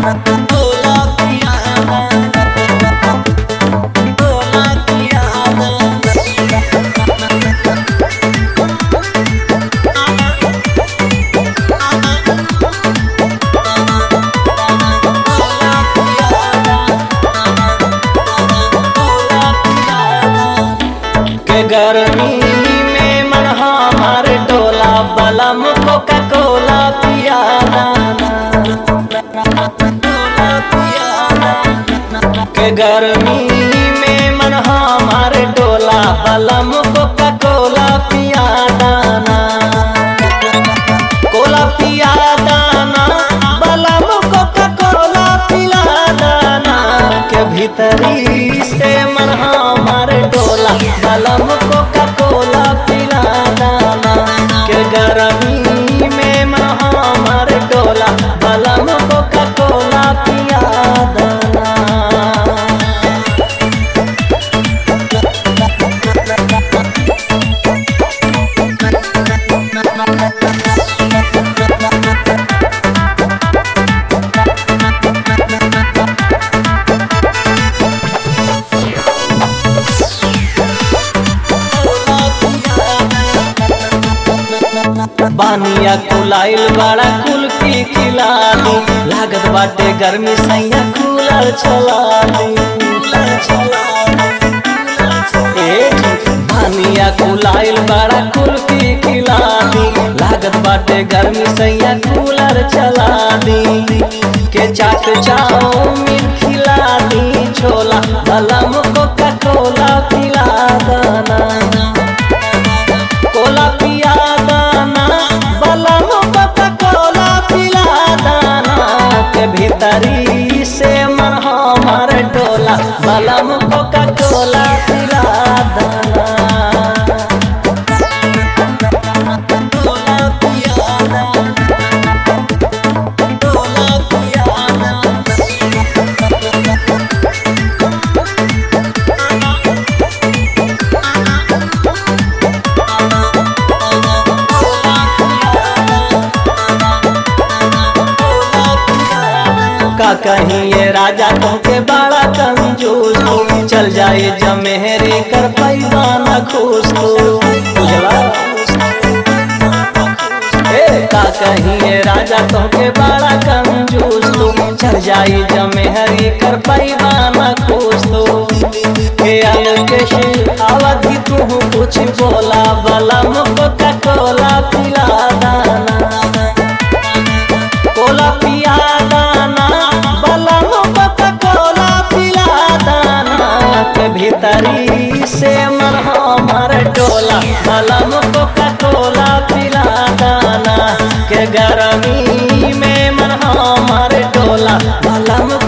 कोला पिया कोला पिया के गर्मी में मन हमार डोला बलम कोका कोला पियाना के गर्मी में मन हमार डोला बलम कोका कोला पियाना कोला पिया दाना बलम कोका कोला पिला दाना के भीतरी से मन हमार डोला बलम कोका कोला पिला दाना के गर्मी में मन हमार डोला बलम कोका कोला पिया दाना बानिया कुलाइल बड़ा कुल की खिलानी लागत बाटे गर्मी सैया कूलर चलानी ए बानिया कुलाइल बड़ा कुल की खिलानी लागत बाटे गर्मी सैया कूलर चलानी के चाट चाउमीन खिला दी छोला बलम कोका कोला पिला दाना कोला पिया दाना बलम कोका कोला पिला दाना के भीतरी से मन हमार डोला बलम कोका कोला पिला दाना कोला पिया दाना कोला पिया दाना का कहीं ये राजा तुमके बड़ा कंजूस हो चल जाए जमेहरी कर पैमाना खुश हो बुझला ए का कहीं ये राजा तुमके बड़ा कंजूस हो चल जाए जमेहरी कर पैमाना खुश हो के अलकेश अवधि तू कुछ बोला बलम कोका कोला पिला दाना कोला पिया दाना बलम कोका कोला पिला दाना के भीतरी से मन हमार डोला बलम कोका कोला पिला दाना के गर्मी में मन हमार डोला बलम